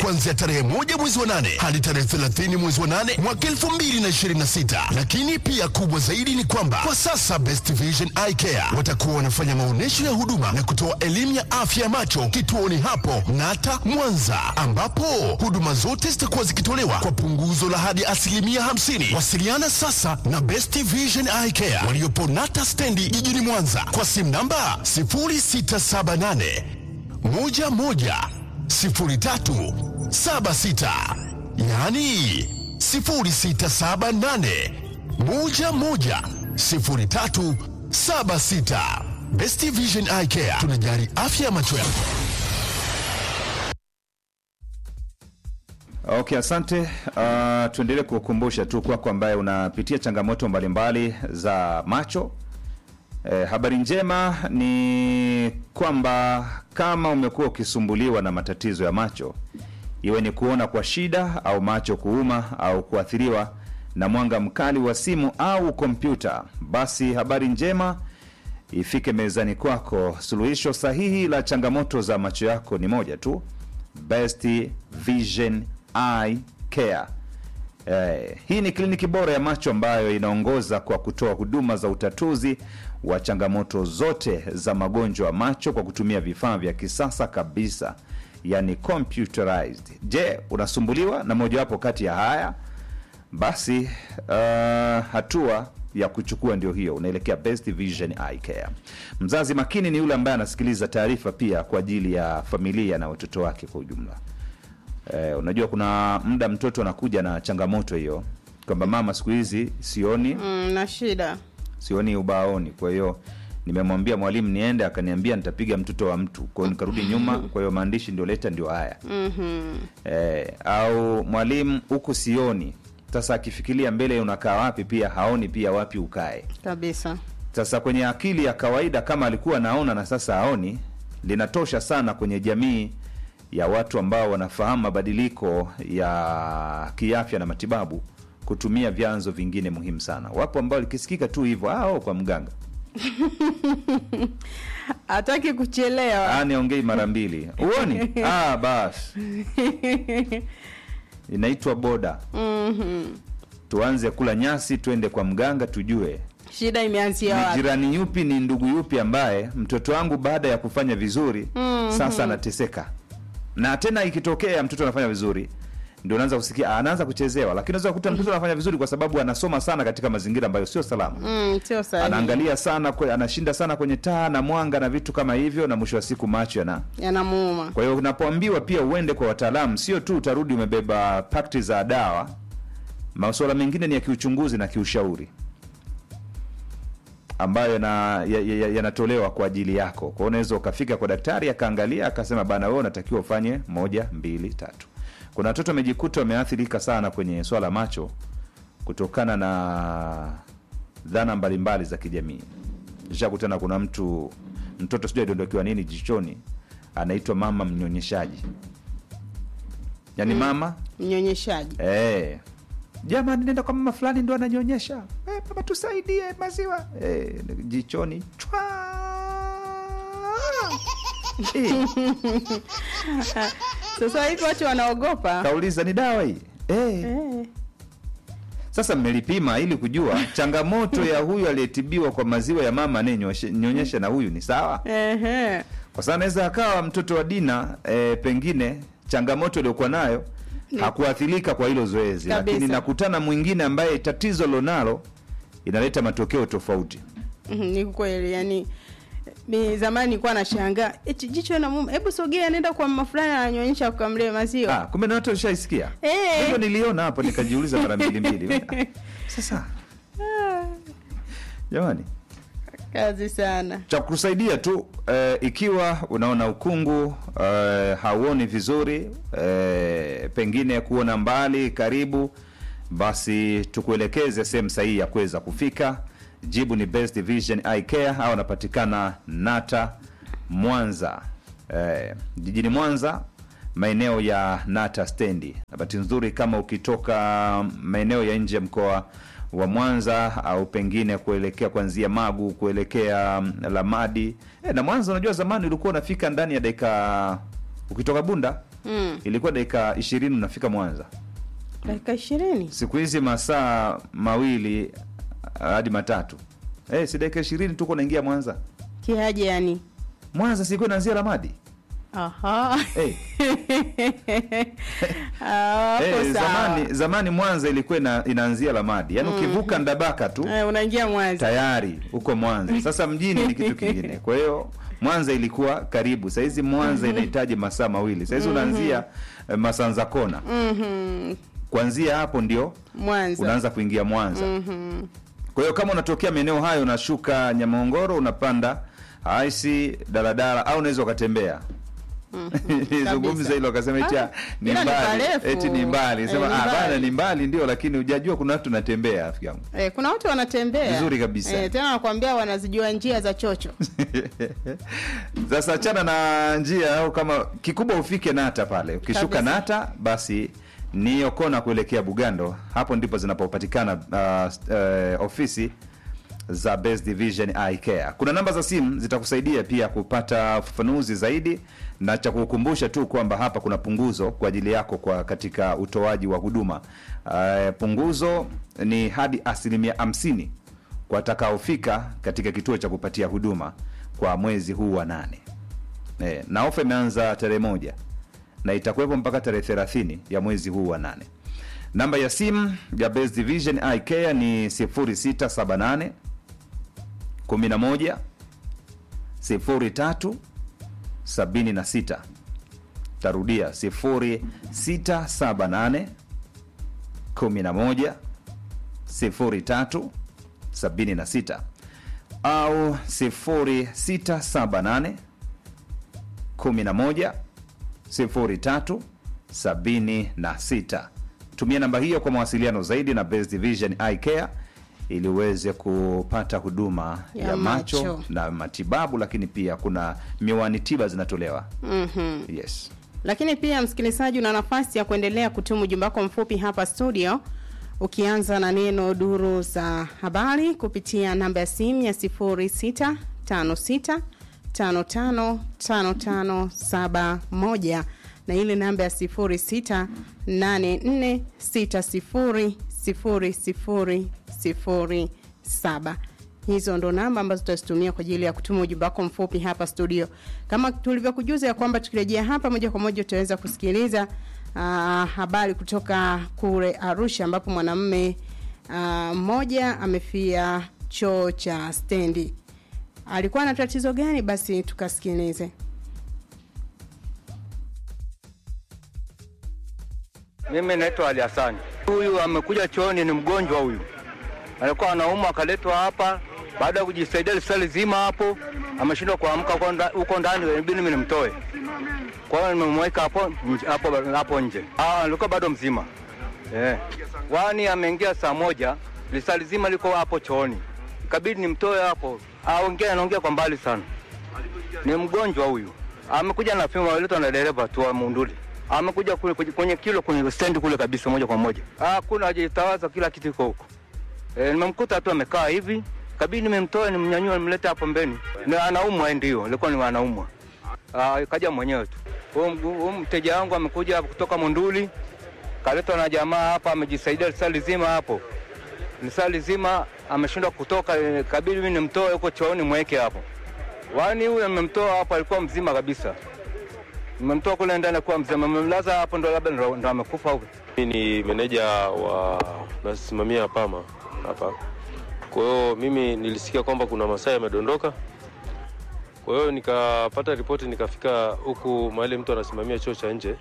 kuanzia tarehe moja mwezi wa nane hadi tarehe 30 mwezi wa nane mwaka 2026. Lakini pia kubwa zaidi ni kwamba kwa sasa Best Vision Eye Care watakuwa wanafanya maonyesho ya huduma na kutoa elimu ya afya ya macho kituoni hapo Nata Mwanza, ambapo huduma zote zitakuwa zikitolewa kwa punguzo la hadi asilimia 50. Wasiliana sasa na Best Vision Eye Care waliopo Nata stendi jijini Mwanza kwa simu namba 0678 11 03 76, yaani 0678 11 03 76. Best Vision Eye Care tunajali afya ya macho yako. Okay, asante. Uh, tuendelee kukumbusha tu kwako ambaye unapitia changamoto mbalimbali za macho. Eh, habari njema ni kwamba kama umekuwa ukisumbuliwa na matatizo ya macho, iwe ni kuona kwa shida au macho kuuma au kuathiriwa na mwanga mkali wa simu au kompyuta, basi habari njema ifike mezani kwako. Suluhisho sahihi la changamoto za macho yako ni moja tu, Best Vision Eye Care. Eh, hii ni kliniki bora ya macho ambayo inaongoza kwa kutoa huduma za utatuzi wa changamoto zote za magonjwa ya macho kwa kutumia vifaa vya kisasa kabisa, yani computerized. Je, unasumbuliwa na mojawapo kati ya haya? Basi uh, hatua ya kuchukua ndio hiyo, unaelekea Best Vision Eye Care. Mzazi makini ni yule ambaye anasikiliza taarifa pia kwa ajili ya familia na watoto wake kwa ujumla. Eh, unajua kuna muda mtoto anakuja na changamoto hiyo kwamba mama, siku hizi sioni Mm, na shida sioni ubaoni, kwa hiyo nimemwambia mwalimu niende, akaniambia nitapiga mtoto wa mtu, kwa hiyo nikarudi nyuma, kwa hiyo maandishi ndio leta ndio haya Mhm. eh, au mwalimu huku sioni. Sasa akifikiria mbele unakaa wapi, pia haoni pia wapi ukae. kabisa. Sasa kwenye akili ya kawaida, kama alikuwa anaona na sasa haoni, linatosha sana kwenye jamii ya watu ambao wanafahamu mabadiliko ya kiafya na matibabu kutumia vyanzo vingine muhimu sana. Wapo ambao likisikika tu hivyo, ah, oh, kwa mganga Hataki kuchelewa. ah, niongei mara mbili uoni, ah, basi inaitwa boda. Mhm. Tuanze kula nyasi, twende kwa mganga tujue Shida imeanzia ni wapi? jirani yupi, ni ndugu yupi ambaye mtoto wangu baada ya kufanya vizuri Mhm. sasa anateseka. Na tena ikitokea mtoto anafanya vizuri, ndio unaanza kusikia ah, anaanza kuchezewa, lakini unaweza kukuta mtoto anafanya vizuri kwa sababu anasoma sana katika mazingira ambayo sio salama. Mm, sio sahihi. Anaangalia sana kwe, anashinda sana kwenye taa na mwanga na vitu kama hivyo, na mwisho wa siku macho yana Yanamuuma. kwa hiyo unapoambiwa pia uende kwa wataalamu, sio tu utarudi umebeba pakti za dawa. Masuala mengine ni ya kiuchunguzi na kiushauri ambayo yana- ya- ya- yanatolewa kwa ajili yako. Kwa hiyo unaweza ukafika kwa daktari akaangalia akasema, bana, wewe unatakiwa ufanye moja, mbili, tatu. Kuna watoto wamejikuta wameathirika sana kwenye swala macho kutokana na dhana mbalimbali za kijamii. Nishakutana kuna mtu mtoto sijui aliondokewa nini jichoni, anaitwa mama mnyonyeshaji, yaani mama Mnyonyeshaji. eh, jamani, nenda kwa mama fulani ndo ananyonyesha eh, mama tusaidie maziwa eh, jichoni chwa eh, Sasa hivi watu wanaogopa. kauliza ni dawa hii eh. Eh. Sasa mmelipima ili kujua changamoto ya huyu aliyetibiwa kwa maziwa ya mama anayenyonyesha na huyu ni sawa? Ehe. Kwa sababu anaweza akawa mtoto wa Dina e, pengine changamoto aliyokuwa nayo hakuathirika kwa hilo zoezi, Kabisa. lakini nakutana mwingine ambaye tatizo lonalo inaleta matokeo tofauti. Mhm, Ni kweli yani mi zamani nilikuwa nashangaa eti jicho na mume, hebu sogea, nenda kwa mama fulani ananyonyesha ukamlee maziwa. Ah, kumbe na watu washaisikia. Eh. Hivyo niliona hapo nikajiuliza mara mbili mbili. Ah, Sasa Ah, jamani, kazi sana. cha kukusaidia tu eh, ikiwa unaona ukungu eh, hauoni vizuri eh, pengine kuona mbali karibu, basi tukuelekeze sehemu sahihi ya kuweza kufika. Jibu ni Best Vision Eye Care au wanapatikana Nata Mwanza, eh, jijini Mwanza, maeneo ya Nata stendi. Na bahati nzuri kama ukitoka maeneo ya nje ya mkoa wa Mwanza au pengine kuelekea kuanzia Magu kuelekea mm, Lamadi e, na Mwanza, unajua zamani ulikuwa unafika ndani ya dakika ukitoka Bunda Mm. ilikuwa dakika ishirini unafika Mwanza. dakika ishirini Siku hizi masaa mawili hadi matatu. Eh, si dakika ishirini tuko naingia Mwanza. kiaje yani Mwanza sikuwa inaanzia Ramadi. aha Eh, Ah, hapo eh, sawa. zamani zamani Mwanza ilikuwa ina, inaanzia Ramadi. Yaani ukivuka Ndabaka tu Eh, unaingia Mwanza tayari huko Mwanza. Sasa mjini ni kitu kingine. Kwa hiyo Mwanza ilikuwa karibu. Saa hizi Mwanza inahitaji masaa mawili. Saa hizi unaanzia eh, Masanza Kona. Mhm. Kuanzia hapo ndio Mwanza unaanza kuingia Mwanza. Kwa hiyo kama unatokea maeneo hayo unashuka Nyamahongoro unapanda aisi daladala au unaweza ukatembea. Zungumza hilo akasema eti ah, ni ila ni mbali, parefu. eti ni mbali. Eh, Sema ni ah bana mbali. ni mbali ndio lakini hujajua kuna watu natembea rafiki yangu. Eh, kuna watu wanatembea Vizuri kabisa. Eh, tena nakwambia wanazijua njia za chocho Sasa achana na njia au kama kikubwa ufike Nata pale. Ukishuka Kabisa. Nata basi ni Okona kuelekea Bugando, hapo ndipo zinapopatikana uh, uh, ofisi za Best Division Eye Care. Kuna namba za simu zitakusaidia pia kupata ufafanuzi zaidi, na cha kukumbusha tu kwamba hapa kuna punguzo kwa ajili yako kwa katika utoaji wa huduma. Uh, punguzo ni hadi asilimia hamsini kwa watakaofika katika kituo cha kupatia huduma kwa mwezi huu wa nane. E, na ofa imeanza tarehe moja na itakuwepo mpaka tarehe thelathini ya mwezi huu wa nane. Namba ya simu ya Best Division Eye Care ni 0678 11 03 76. Tarudia 0678 11 03 76 au 0678 11 03 76. Tumia namba hiyo kwa mawasiliano zaidi na Best Division Eye Care ili uweze kupata huduma ya, Ya macho. macho. na matibabu, lakini pia kuna miwani tiba zinatolewa. Mhm. Yes. lakini pia msikilizaji una nafasi ya kuendelea kutuma ujumbe wako mfupi hapa studio ukianza na neno duru za habari kupitia namba ya simu ya 0656555571 na ile namba ya 0684600007 hizo ndo namba ambazo tutazitumia kwa ajili ya kutuma ujumbe wako mfupi hapa studio kama tulivyokujuza ya kwamba tukirejea hapa moja kwa moja utaweza kusikiliza uh, habari kutoka kule arusha ambapo mwanamume ah, mmoja amefia choo cha stendi alikuwa na tatizo gani basi tukasikilize Mimi naitwa Ali Hasani. Huyu amekuja chooni, ni mgonjwa huyu, alikuwa anaumwa, akaletwa hapa. Baada ya kujisaidia lisali zima hapo, ameshindwa kuamka huko nda- huko ndani, inabidi mimi nimtoe. Kwa hiyo nimemweka hapo nje- hapo hapo nje. Ah, alikuwa bado mzima eh. Wani ameingia saa moja, lisali zima liko hapo chooni, ikabidi nimtoe hapo. Aongea, anaongea kwa mbali sana ni mgonjwa huyu, amekuja na fimbo aletwa na dereva tu wa Munduli, amekuja kule kwenye- kwenye kilo kwenye stendi kule kabisa, moja kwa moja. Ah, kuna hajitawaza, kila kitu iko huko. E, nimemkuta tu amekaa hivi, kabidi nimemtoa, nimnyanyua, nimlete hapo mbeni, na anaumwa yeye, ndio alikuwa ni anaumwa. Ah, kaja mwenyewe tu. Huyu mgu- huyu mteja wangu amekuja kutoka Munduli, kaletwa na jamaa hapa, amejisaidia lisali zima hapo lisali zima ameshindwa kutoka, eh, kabidi mimi nimtoe huko chooni mweke hapo. Wani huyu nimemtoa hapo, alikuwa mzima kabisa. Nimemtoa kule ndani kuwa mzima, nimemlaza hapo, ndo labda ndo ndo amekufa huko. Mimi ni meneja wa nasimamia Pama hapa. Kwa hiyo mimi nilisikia kwamba kuna masaa yamedondoka, kwa hiyo nikapata ripoti, nikafika huku mahali mtu anasimamia choo cha nje.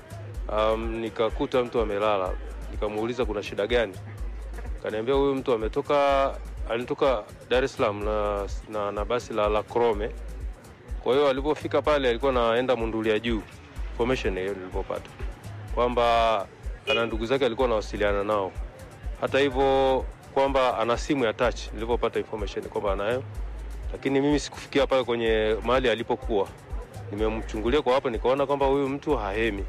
Um, nikakuta mtu amelala, nikamuuliza kuna shida gani, kaniambia huyu mtu ametoka alitoka Dar es Salaam na, na, na basi la, la Krome. Kwa hiyo alipofika pale alikuwa anaenda Mundulia juu, information hiyo nilipopata kwamba ana ndugu zake alikuwa anawasiliana nao. Hata hivyo kwamba ana simu ya touch, nilipopata information kwamba anayo, lakini mimi sikufikia pale kwenye mahali alipokuwa. Nimemchungulia kwa hapo, nikaona kwamba huyu mtu hahemi.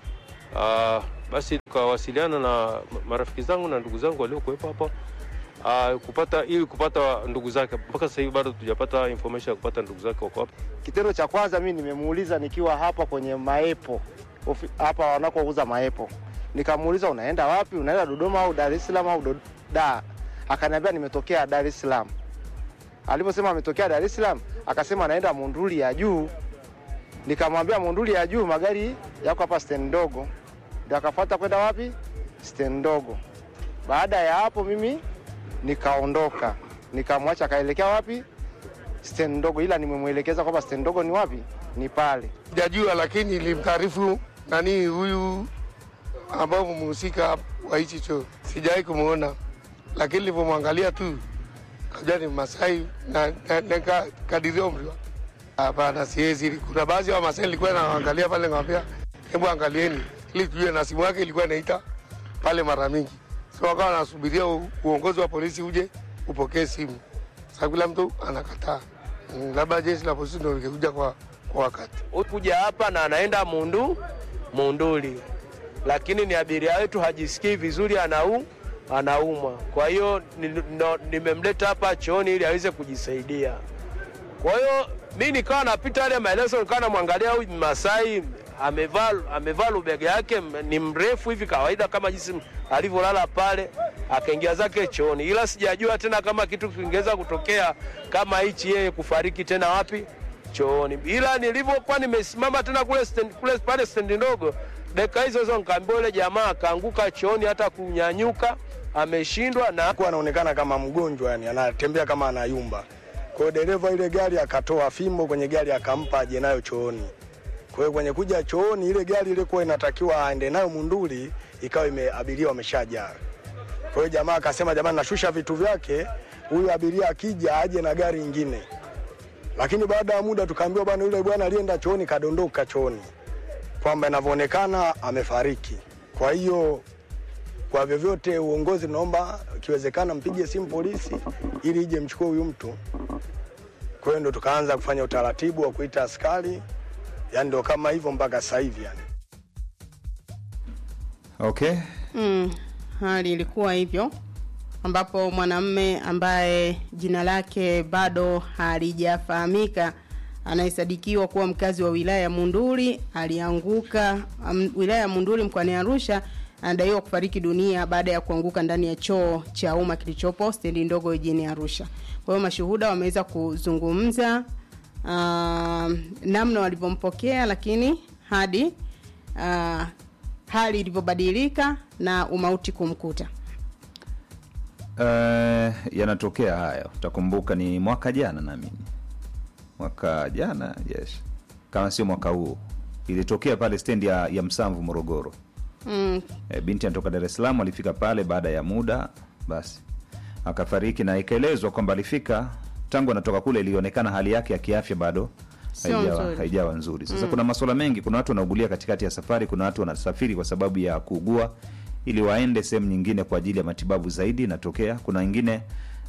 Ah, basi tukawasiliana na marafiki zangu na ndugu zangu waliokuwepo hapo ah, kupata ili kupata ndugu zake. Mpaka sasa hivi bado tujapata information ya kupata ndugu zake wako wapi. Kitendo cha kwanza mimi nimemuuliza nikiwa hapa kwenye maepo ofi- hapa wanakouza maepo. Nikamuuliza unaenda wapi? Unaenda Dodoma au Dar es Salaam au Do- da? Akaniambia nimetokea Dar es Salaam. Aliposema ametokea Dar es Salaam, akasema anaenda Monduli ya juu. Nikamwambia Monduli ya juu magari yako hapa stand ndogo, ndio akafuata kwenda wapi? Stand ndogo. Baada ya hapo mimi nikaondoka, nikamwacha akaelekea wapi? Stand ndogo, ila nimemwelekeza kwamba stand ndogo ni wapi? Ni pale. Sijajua, lakini nilimtaarifu nani huyu ambao mhusika wa hichi choo, sijawahi kumwona, lakini nilivyomwangalia tu najua ni Masai na, na, na ka- kadiria umri wake. Hapana, siwezi. Kuna baadhi ya Wamasai nilikuwa naangalia pale, ngawambia hebu angalieni ili tujue, na simu yake ilikuwa inaita pale mara mingi, so wakawa wanasubiria u- uongozi wa polisi uje upokee simu. Sasa kila mtu anakataa, Mm, labda jeshi la polisi ndio lingekuja kwa, kwa wakati. kuja hapa na anaenda Mundu Munduli, lakini ni abiria wetu hajisikii vizuri, anau anaumwa. Kwa hiyo ni- no- nimemleta hapa chooni ili aweze kujisaidia. Kwa hiyo mi nikawa napita yale maelezo, nikawa namwangalia huyu Masai amevaa amevaa lubega yake m- ni mrefu hivi kawaida kama jinsi alivyolala pale, akaingia zake chooni, ila sijajua tena kama kitu kingeweza kutokea kama hichi, yeye kufariki tena wapi chooni. Ila nilivyokuwa nimesimama tena kule stand, kule pale stendi ndogo, dakika hizo hizo nikaambia yule jamaa akaanguka chooni, hata kunyanyuka ameshindwa na alikuwa anaonekana kama mgonjwa, yani anatembea kama anayumba. Kwa hiyo dereva ile gari akatoa fimbo kwenye gari akampa aje nayo chooni. Kwa hiyo kwenye kuja chooni, ile gari ilikuwa inatakiwa aende nayo Munduli, ikawa ime abiria wameshajaa. Kwa hiyo jamaa akasema, jamani, nashusha vitu vyake, huyu abiria akija aje na gari ingine. Lakini baada ya muda tukaambiwa, bwana, yule bwana alienda chooni kadondoka chooni, kwamba inavyoonekana amefariki. Kwa hiyo kwa vyovyote uongozi naomba ikiwezekana mpige simu polisi ili ije mchukue huyu mtu. Kwa hiyo ndo tukaanza kufanya utaratibu wa kuita askari, yani ndo kama hivyo mpaka sasa hivi yani. Okay. Mm, hali ilikuwa hivyo ambapo mwanamme ambaye jina lake bado halijafahamika anayesadikiwa kuwa mkazi wa wilaya ya Munduli alianguka um, wilaya ya Munduli mkoani Arusha anadaiwa kufariki dunia baada ya kuanguka ndani ya choo cha umma kilichopo stendi ndogo jijini Arusha. Kwa hiyo mashuhuda wameweza kuzungumza uh, namna walivyompokea lakini hadi uh, hali ilivyobadilika na umauti kumkuta. Uh, yanatokea haya utakumbuka ni mwaka jana naamini mwaka jana yes kama sio mwaka huu ilitokea pale stendi ya, ya msamvu morogoro Mm, e, binti anatoka dar es salaam alifika pale baada ya muda basi akafariki na ikaelezwa kwamba alifika tangu anatoka kule ilionekana hali yake ya kiafya bado Sio haijawa, nzuri. haijawa nzuri sasa kuna masuala mengi kuna watu wanaugulia katikati ya safari kuna watu wanasafiri kwa sababu ya kuugua ili waende sehemu nyingine kwa ajili ya matibabu zaidi inatokea kuna wengine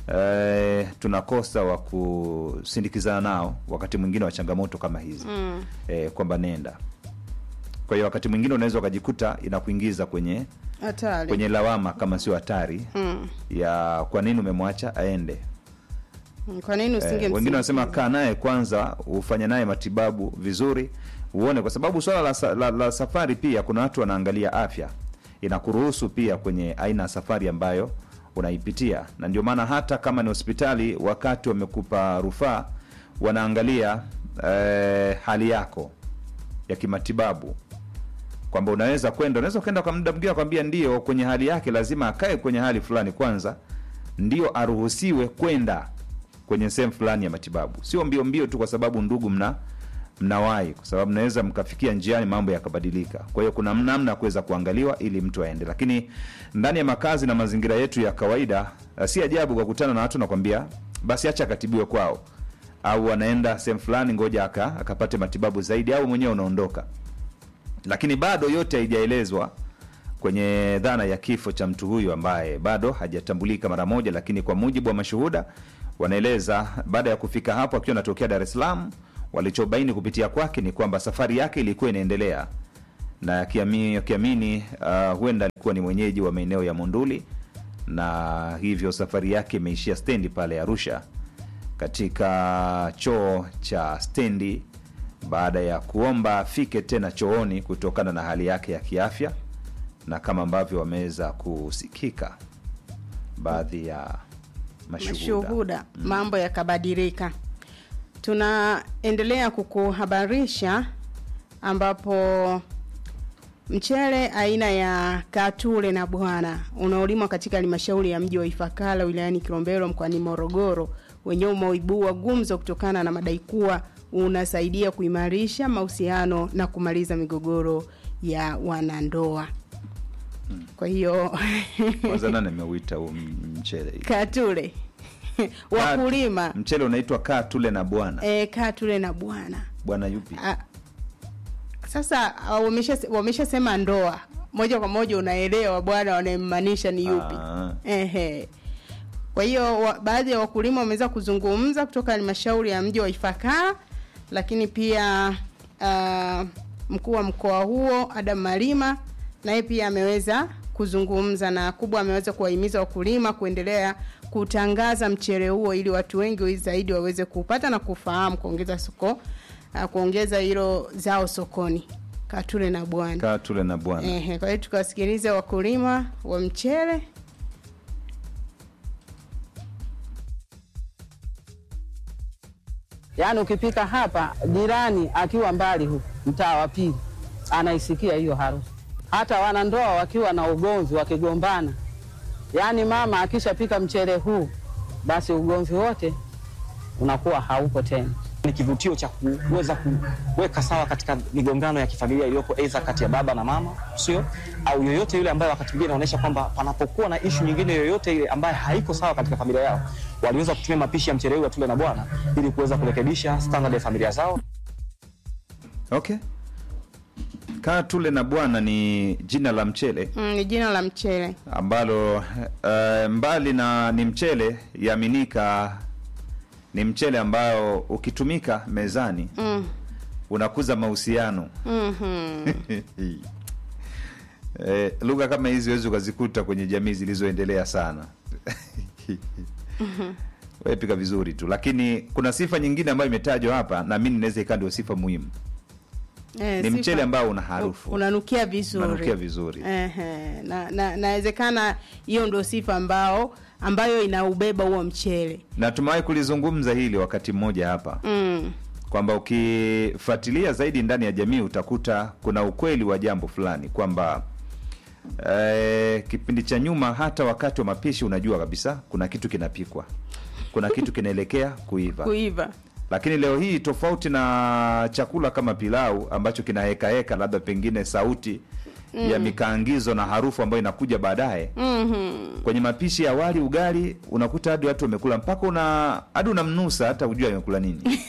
eh, tunakosa wa kusindikizana nao wakati mwingine wa changamoto kama hizi mm. eh, kwamba nenda kwa hiyo wakati mwingine unaweza ukajikuta inakuingiza kwenye hatari. kwenye lawama kama sio hatari Mm. ya kwa nini umemwacha aende Mm, Kwa nini usinge eh, wengine wanasema kaa naye kwanza ufanye naye matibabu vizuri uone kwa sababu swala la, sa- la, la safari pia kuna watu wanaangalia afya inakuruhusu pia kwenye aina ya safari ambayo unaipitia na ndio maana hata kama ni hospitali wakati wamekupa rufaa wanaangalia eh, hali yako ya kimatibabu kwamba unaweza kwenda unaweza kwenda kwa muda mwingine akwambia ndio kwenye hali yake lazima akae kwenye hali fulani kwanza ndio aruhusiwe kwenda kwenye sehemu fulani ya matibabu sio mbio mbio tu kwa sababu ndugu mna mnawahi kwa sababu mnaweza mkafikia njiani mambo yakabadilika kwa hiyo kuna namna ya kuweza kuangaliwa ili mtu aende lakini ndani ya makazi na mazingira yetu ya kawaida eh, si ajabu kukutana na watu nakwambia basi acha akatibiwe kwao au anaenda sehemu fulani ngoja aka akapate matibabu zaidi au mwenyewe unaondoka lakini bado yote haijaelezwa kwenye dhana ya kifo cha mtu huyu ambaye bado hajatambulika mara moja lakini kwa mujibu wa mashuhuda wanaeleza baada ya kufika hapo akiwa anatokea dar es salaam walichobaini kupitia kwake ni kwamba safari yake ilikuwa inaendelea na akiami- akiamini uh, huenda alikuwa ni mwenyeji wa maeneo ya monduli na hivyo safari yake imeishia stendi pale arusha katika choo cha stendi baada ya kuomba afike tena chooni kutokana na hali yake ya kiafya, na kama ambavyo wameweza kusikika baadhi ya mashuhuda. mashuhuda mambo yakabadilika. Tunaendelea kukuhabarisha ambapo mchele aina ya Katule na Bwana unaolimwa katika halmashauri ya mji wa Ifakara wilayani Kilombero mkoani Morogoro wenyewe umeibua gumzo kutokana na madai kuwa unasaidia kuimarisha mahusiano na kumaliza migogoro ya wanandoa. Kwa hiyo Kwanza nani ameuita huu m- mchele hii? Katule wakulima Mchele unaitwa kaa tule na bwana. e, Katule na Bwana Bwana yupi? Ah, sasa ah, wamesha wameshasema ndoa moja kwa moja unaelewa bwana wanayemmaanisha ni yupi Ah. ehe kwa hiyo wa, baadhi ya wakulima wameweza kuzungumza kutoka halmashauri ya mji wa Ifakara lakini pia uh, mkuu wa mkoa huo Adam Malima naye pia ameweza kuzungumza na kubwa ameweza kuwahimiza wakulima kuendelea kutangaza mchele huo ili watu wengi zaidi waweze kupata na kufahamu kuongeza soko uh, kuongeza hilo zao sokoni Katule na bwana Kaa tule na bwana. Ehe, kwa hiyo tukawasikilize wakulima wa mchele Yaani ukipika hapa, jirani akiwa mbali huku mtaa wa pili anaisikia hiyo harufu. Hata wanandoa wakiwa na ugomvi, wakigombana, yaani mama akishapika mchele huu, basi ugomvi wote unakuwa haupo tena. ni kivutio cha kuweza kuweka sawa katika migongano ya kifamilia iliyopo aidha kati ya baba na mama, sio au yoyote yule ambaye wakati mwingine inaonyesha kwamba panapokuwa na ishu nyingine yoyote ile ambaye haiko sawa katika familia yao, waliweza kutumia mapishi ya mchele huu wa tule na bwana ili kuweza kurekebisha standard ya familia zao. Okay. Kaa tule na bwana ni jina la mchele mm, ni jina la mchele ambalo uh, mbali na ni mchele yaminika ni mchele ambao ukitumika mezani mm. unakuza mahusiano mm-hmm. eh, lugha kama hizi huwezi ukazikuta kwenye jamii zilizoendelea sana wepika vizuri tu lakini kuna sifa nyingine ambayo imetajwa hapa na mi ninaweza ikaa ndio sifa muhimu Eh, ni sifa- mchele ambao una harufu unanukia vizuri unanukia vizuri Ehe, na na nawezekana hiyo ndio sifa ambao ambayo inaubeba huo mchele na tumewahi kulizungumza hili wakati mmoja hapa mm. kwamba ukifuatilia zaidi ndani ya jamii utakuta kuna ukweli wa jambo fulani kwamba eh, kipindi cha nyuma hata wakati wa mapishi unajua kabisa kuna kitu kinapikwa kuna kitu kinaelekea kuiva kuiva lakini leo hii tofauti na chakula kama pilau ambacho kinahekaheka labda pengine sauti mm. ya mikaangizo na harufu ambayo inakuja baadaye mm-hmm. kwenye mapishi ya wali ugali unakuta hadi watu wamekula mpaka una hadi unamnusa hata ujua amekula nini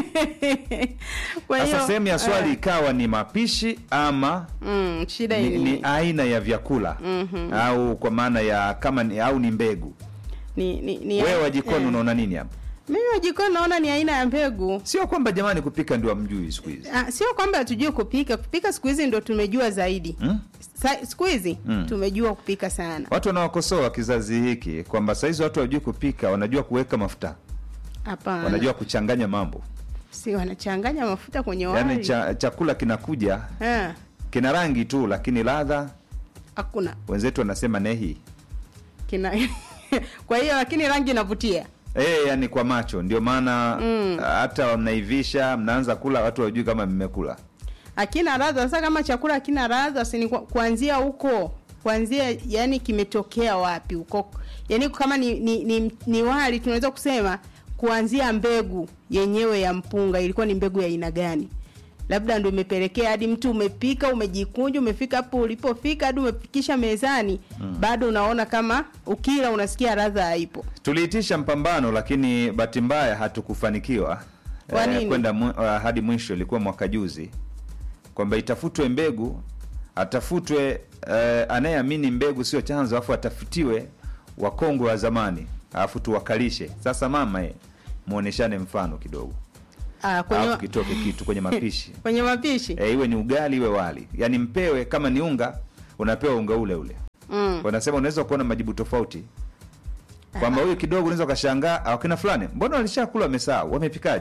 kwa sasa hiyo sehemu ya swali eh, ikawa ni mapishi ama mm, shida ni, ni, ni aina ya vyakula Mhm. au kwa maana ya kama ni, au ni mbegu ni, ni, ni wewe wa jikoni eh. unaona nini hapa mimi wa jikoni naona ni aina ya mbegu sio kwamba jamani kupika ndio amjui siku hizi Ah, sio kwamba hatujui kupika kupika siku hizi ndo tumejua zaidi hmm? Sa- siku hizi Mm. tumejua kupika sana watu wanaokosoa kizazi hiki kwamba sahizi watu wajui kupika wanajua kuweka mafuta hapana wanajua kuchanganya mambo si wanachanganya mafuta kwenye wali yaani cha, chakula kinakuja Eh, kina rangi tu lakini ladha hakuna wenzetu wanasema nehi kina kwa hiyo lakini rangi inavutia e, yani kwa macho ndio maana Mm. hata mnaivisha mnaanza kula watu wajui kama mmekula hakina radha sasa kama chakula hakina radha si ni kwa- kuanzia huko kuanzia yani kimetokea wapi huko yani kama ni, ni, ni, ni wali tunaweza kusema kuanzia mbegu yenyewe ya mpunga ilikuwa ni mbegu ya aina gani labda ndo imepelekea hadi mtu umepika umejikunja umefika hapo ulipofika hadi umefikisha mezani mm. bado unaona kama ukila unasikia radha haipo tuliitisha mpambano lakini bahati mbaya hatukufanikiwa Kwa nini? kwenda mu, uh, hadi mwisho ilikuwa mwaka juzi kwamba itafutwe mbegu atafutwe uh, anayeamini mbegu sio chanzo alafu atafutiwe wakongwe wa zamani alafu tuwakalishe sasa mama e, muoneshane mfano kidogo ah, kwenye, alafu kitoke kitu kwenye mapishi kwenye mapishi e, iwe ni ugali iwe wali yaani mpewe kama ni unga unapewa unga ule ule mm. wanasema unaweza kuona majibu tofauti kwamba huyu kidogo unaweza ukashangaa "Ah, wakina fulani mbona walishakula wamesahau wamepikaje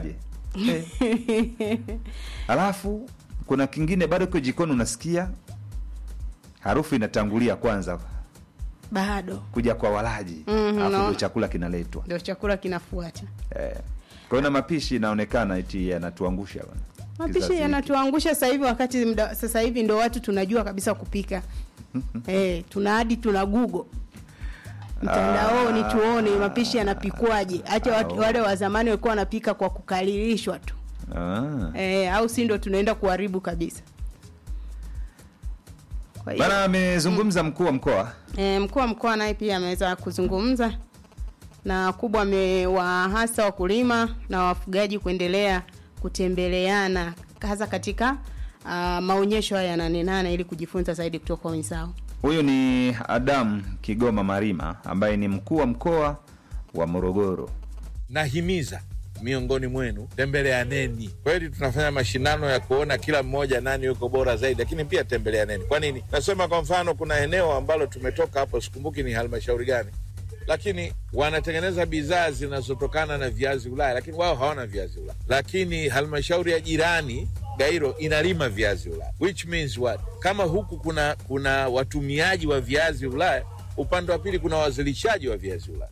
alafu kuna kingine bado kiko jikoni unasikia harufu inatangulia kwanza bado kuja kwa walaji Mhm, alafu no. ndio chakula kinaletwa ndio chakula kinafuata eh. kwa hiyo na mapishi inaonekana eti yanatuangusha bwana. mapishi Kizazi hiki. yanatuangusha sasa hivi wakati mda, sasa hivi ndo watu tunajua kabisa kupika eh, tuna hadi tuna google mtandaoni Ah. tuone mapishi yanapikwaje hata Ah, watu, wale wa zamani walikuwa wanapika kwa kukalilishwa tu ah. eh, au si ndo tunaenda kuharibu kabisa kwa hiyo bana amezungumza mkuu wa mkoa E, mkuu wa mkoa naye pia ameweza kuzungumza na kubwa amewahasa wakulima na wafugaji kuendelea kutembeleana hasa katika uh, maonyesho haya ya nane nane ili kujifunza zaidi kutoka kwa wenzao. huyu ni adamu kigoma marima ambaye ni mkuu wa mkoa wa morogoro nahimiza miongoni mwenu tembeleaneni. Kweli tunafanya mashindano ya kuona kila mmoja nani yuko bora zaidi, lakini pia tembeleaneni. Kwa nini nasema? Kwa mfano, kuna eneo ambalo tumetoka hapo, sikumbuki ni halmashauri gani, lakini wanatengeneza bidhaa zinazotokana na viazi Ulaya, lakini wao hawana viazi Ulaya, lakini halmashauri ya jirani Gairo inalima viazi Ulaya, which means what? Kama huku kuna kuna watumiaji wa viazi Ulaya, upande wa pili kuna wazalishaji wa viazi Ulaya.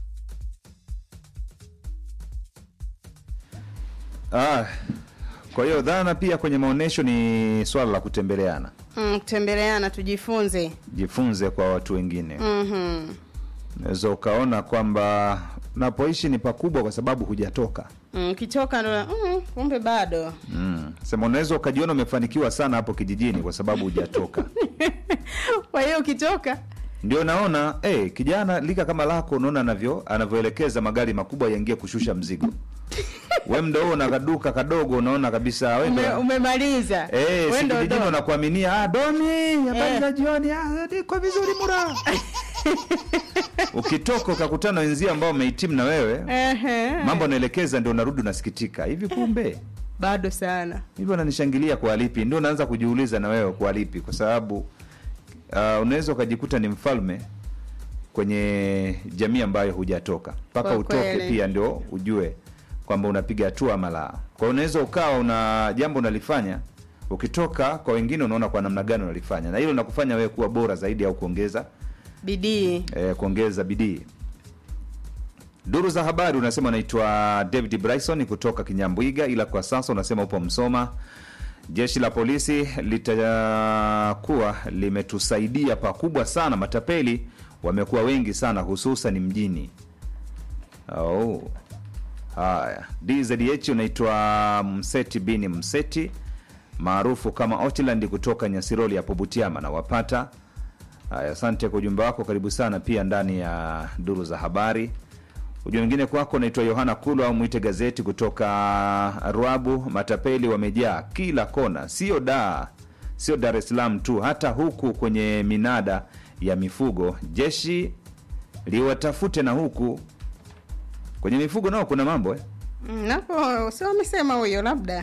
ah, kwa hiyo dhana pia kwenye maonyesho ni swala la kutembeleana Mm, kutembeleana tujifunze. jifunze kwa watu wengine Mhm. unaweza ukaona kwamba napoishi ni pakubwa kwa sababu hujatoka Mm, kitoka ndo mm, kumbe bado. mm. sema unaweza ukajiona umefanikiwa sana hapo kijijini kwa sababu hujatoka Kwa hiyo ukitoka ndio naona eh, kijana lika kama lako unaona anavyo anavyoelekeza magari makubwa yaingie kushusha mzigo we mda huo na kaduka kadogo unaona kabisa we ndo- ume, umemaliza. Eh, Wewe si ndo kijijini ndo. wanakuaminia ah, Domi, habari Eh. za jioni, ah, niko vizuri mura. Ukitoka ukakutana na wenzio ambao wamehitimu na wewe, Ehe. mambo anaelekeza, ndio unarudi unasikitika. Hivi kumbe bado sana. hivi wananishangilia kwa lipi? Ndio unaanza kujiuliza na wewe kwa lipi, kwa sababu uh, unaweza ukajikuta ni mfalme kwenye jamii ambayo hujatoka mpaka Kwa utoke kweli. pia ndio ujue kwamba unapiga hatua ama la. Kwa hiyo unaweza ukawa una jambo unalifanya ukitoka kwa wengine unaona kwa namna gani unalifanya, na hilo linakufanya wewe kuwa bora zaidi au kuongeza Bidii. eh, kuongeza bidii. Duru za habari unasema unaitwa David Bryson kutoka Kinyambwiga, ila kwa sasa unasema upo Msoma. Jeshi la polisi litakuwa limetusaidia pakubwa sana, matapeli wamekuwa wengi sana, hususan mjini. Oh. Haya, DZH unaitwa Mseti bini Mseti maarufu kama Otland kutoka Nyasiroli hapo Butiama na wapata. Haya, asante kwa ujumbe wako, karibu sana pia ndani ya duru za habari. Ujumbe mwingine kwako unaitwa Yohana Kulu au mwite gazeti kutoka Ruabu. Matapeli wamejaa kila kona, sio da sio Dar es Salaam tu, hata huku kwenye minada ya mifugo. Jeshi liwatafute na huku kwenye mifugo nao kuna mambo eh? Mm, napo sio amesema huyo labda.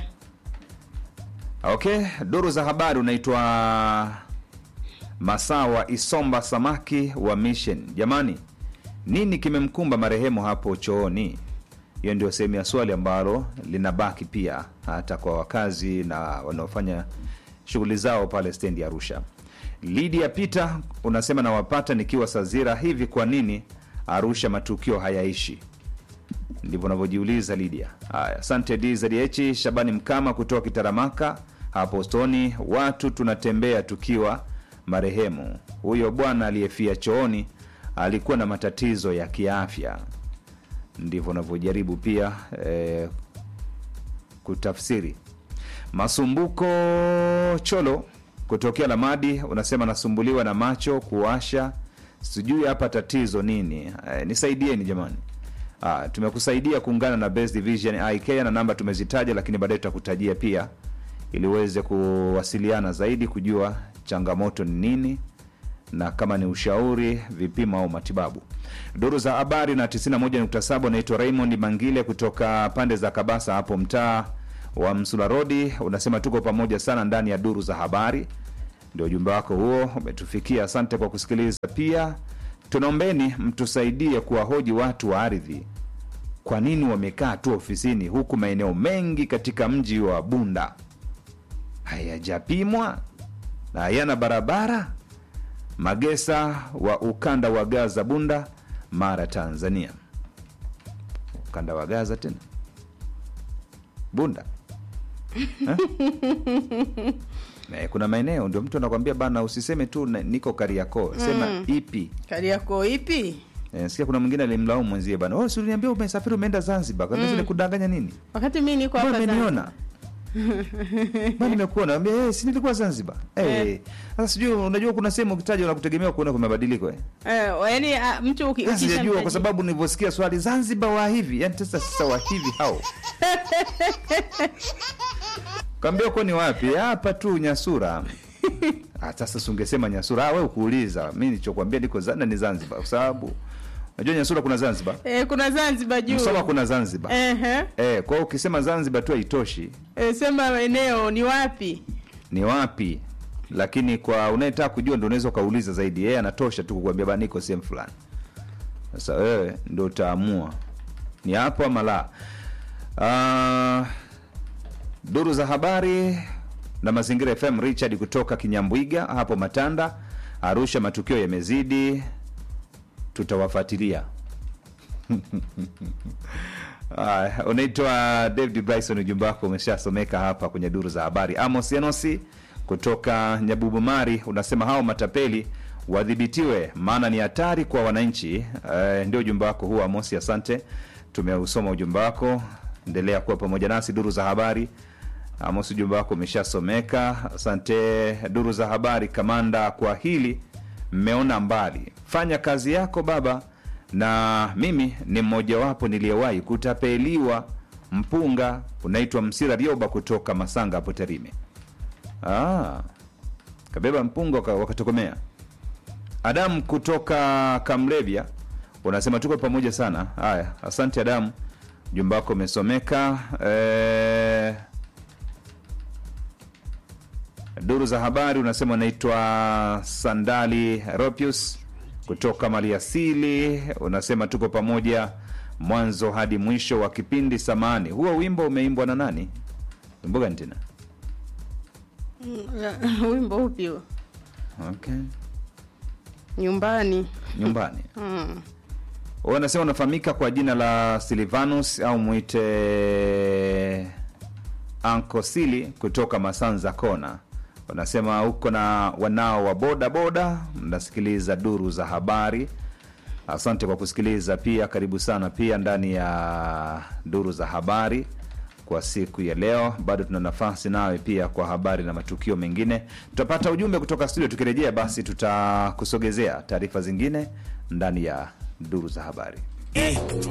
Okay, duru za habari unaitwa Masawa Isomba Samaki wa Mission. Jamani, nini kimemkumba marehemu hapo chooni? Hiyo ndio sehemu ya swali ambalo linabaki pia hata kwa wakazi na wanaofanya shughuli zao pale stendi ya Arusha. Lydia Peter unasema nawapata nikiwa Sazira. Hivi kwa nini Arusha matukio hayaishi? ndivyo unavyojiuliza Lydia. Haya, asante DZH. Shabani Mkama kutoka Kitaramaka hapo Stoni, watu tunatembea tukiwa marehemu. Huyo bwana aliyefia chooni alikuwa na matatizo ya kiafya, ndivyo unavyojaribu pia eh, kutafsiri. Masumbuko Cholo kutokea Lamadi unasema nasumbuliwa na macho kuwasha, sijui hapa tatizo nini. Eh, nisaidieni jamani. Ah, tumekusaidia kuungana na Best Division IK na namba tumezitaja, lakini baadaye tutakutajia pia ili uweze kuwasiliana zaidi kujua changamoto ni nini na kama ni ushauri, vipimo au matibabu. Duru za habari na 91.7 naitwa Raymond Mangile kutoka pande za Kabasa hapo mtaa wa Msula Rodi, unasema tuko pamoja sana ndani ya duru za habari. Ndio ujumbe wako huo umetufikia, asante kwa kusikiliza. Pia tunaombeni mtusaidie kuwahoji watu wa ardhi kwa nini wamekaa tu ofisini huku maeneo mengi katika mji wa Bunda hayajapimwa na hayana barabara? Magesa wa ukanda wa Gaza, Bunda, Mara, Tanzania. Ukanda wa Gaza tena Bunda Eh? Eh, kuna maeneo ndio mtu anakwambia bana, usiseme tu na- niko Kariakoo, sema Mm. ipi. Kariakoo ipi? Eh, sikia kuna mwingine alimlaumu mwenzie bana, oh, si uliniambia umesafiri umeenda Zanzibar, kwa nini Mm. kudanganya nini? Wakati mimi niko Mbona hapa umeniona? Mbona nimekuona? Ambia eh, si nilikuwa Zanzibar. Eh, sasa sijui unajua kuna sehemu ukitaja unakutegemea kuona kuna mabadiliko eh. Eh, yaani ah, mtu uki- Sasa Sijajua ukishamtaji- kwa sababu nilivyosikia swali Zanzibar wa hivi, yani sasa sasa wa hivi hao. Kaambia uko ni wapi? Hapa tu Nyasura. Ah, sasa si ungesema Nyasura. Ah, wewe ukuuliza. Mimi nilichokuambia niko Zana ni Zanzibar kwa sababu unajua Nyasura kuna Zanzibar. Eh, kuna Zanzibar juu. Msoma kuna Zanzibar. Ehe. Eh, kwa hiyo ukisema Zanzibar tu haitoshi. Eh, sema eneo ni wapi? Ni wapi? Lakini kwa unayetaka kujua ndio unaweza ukauliza zaidi. Yeye anatosha tu kukuambia bana niko sehemu fulani. Sasa wewe ndio utaamua ni hapo ama la. Ah, duru za habari na mazingira FM Richard kutoka Kinyambwiga hapo Matanda, Arusha, matukio yamezidi, tutawafuatilia. Aya, unaitwa David Bryson, ujumbe wako umeshasomeka hapa kwenye duru za habari. Amos Enosi kutoka Nyabubumari unasema hao matapeli wadhibitiwe, maana ni hatari kwa wananchi. Eh, ndio ujumbe wako huo Amos, asante, tumeusoma ujumbe wako. Endelea kuwa pamoja nasi duru za habari. Amos, ujumbe wako umeshasomeka, asante. Duru za habari, kamanda, kwa hili mmeona mbali, fanya kazi yako baba na mimi ni mmojawapo niliyewahi kutapeliwa mpunga unaitwa Msira Rioba kutoka Masanga hapo Tarime. Ah, kabeba mpunga waka- wakatokomea. Adamu kutoka Kamlevya unasema tuko pamoja sana. Haya, asante Adamu, jumba wako umesomeka. Eh, duru za habari unasema unaitwa Sandali Ropius kutoka Maliasili, unasema tuko pamoja mwanzo hadi mwisho wa kipindi. Samani, huo wimbo umeimbwa na nani? Wimbo gani tena? Mm, Wimbo upi huo? Okay, Nyumbani. nyumbani. Mm. Wewe unasema unafahamika kwa jina la Silvanus au mwite Anko Sili kutoka Masanza Kona. Unasema uko na wanao wa boda boda, mnasikiliza duru za habari. Asante kwa kusikiliza pia, karibu sana pia ndani ya duru za habari kwa siku ya leo. Bado tuna nafasi nawe pia kwa habari na matukio mengine. Tutapata ujumbe kutoka studio, tukirejea basi tutakusogezea taarifa zingine ndani ya duru za habari.